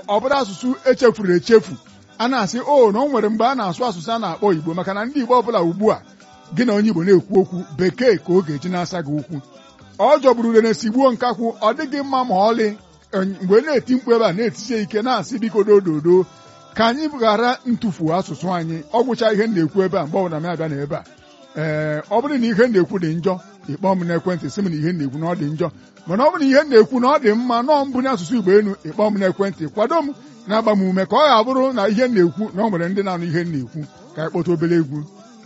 ọ bụrụ asụsụ echefuru echefu a na-asị o na o nwere mgbe a na-asụ asụsụ a na-akpọ Igbo maka na ndị Igbo ọbụla ugbu a gị na onye Igbo na-ekwu okwu bekee ka ọ ga-eji na-asa gị okwu ọ jọgburu rene sigbuo nkakwụ ọ dịghị mma ma ọlị mgbe na-eti mkpu ebe a na-etisie ike na-asị biko dododo ka anyị ghara ntụfu asụsụ anyị ọ gwụcha ihe na-ekwu ebe a mgbe ọbụla m abịa na ebe a ee ọ bụrụ na ihe na-ekwu dị njọ ịkpọ m n'ekwentị sị m na ihe na-ekwu na ọ dị njọ mana ọ bụrụ na ihe na-ekwu na ọ dị mma nọọ mbụ n'asụsụ Igbo enu ịkpọ m n'ekwentị kwado m na-agba m ume ka ọ ga-abụrụ na ihe na-ekwu na ọ nwere ndị na-anụ ihe na-ekwu ka anyị kpọta obere egwu